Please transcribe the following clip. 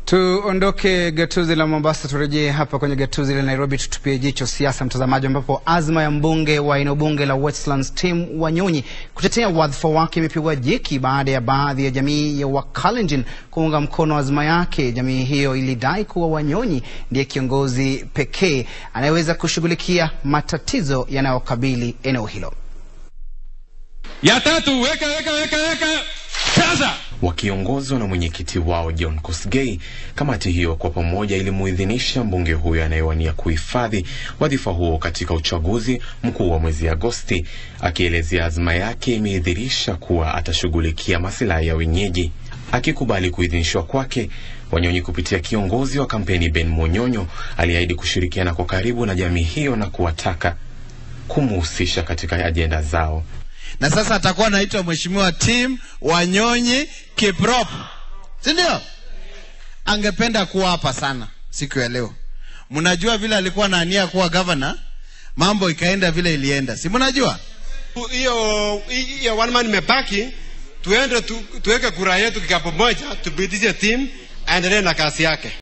Tuondoke gatuzi la Mombasa, turejee hapa kwenye gatuzi la Nairobi, tutupie jicho siasa, mtazamaji, ambapo azma ya mbunge wa eneo bunge la Westlands Tim Wanyonyi kutetea wadhifa wake imepigwa jeki baada ya baadhi ya jamii ya Wakalenjin kuunga mkono azma yake. Jamii hiyo ilidai kuwa Wanyonyi ndiye kiongozi pekee anayeweza kushughulikia matatizo yanayokabili eneo hilo. Ya tatu, weka weka weka weka sasa. Wakiongozwa na mwenyekiti wao John Kosgei, kamati hiyo kwa pamoja ilimuidhinisha mbunge huyo anayewania kuhifadhi wadhifa huo katika uchaguzi mkuu wa mwezi Agosti, akielezea azma yake imedhihirisha kuwa atashughulikia masilahi ya wenyeji. Akikubali kuidhinishwa kwake, Wanyonyi kupitia kiongozi wa kampeni Ben Monyonyo aliahidi kushirikiana kwa karibu na jamii hiyo na kuwataka kumuhusisha katika ajenda zao na sasa atakuwa anaitwa Mheshimiwa Tim Wanyonyi Kiprop, si ndio? Angependa kuwa hapa sana siku ya leo. Mnajua vile alikuwa na ania kuwa gavana, mambo ikaenda vile ilienda, si mnajua? hiyo hiyo one man imebaki, tuende tu, tuweke kura yetu kikapu moja, tupitishe timu aendelee na kazi yake.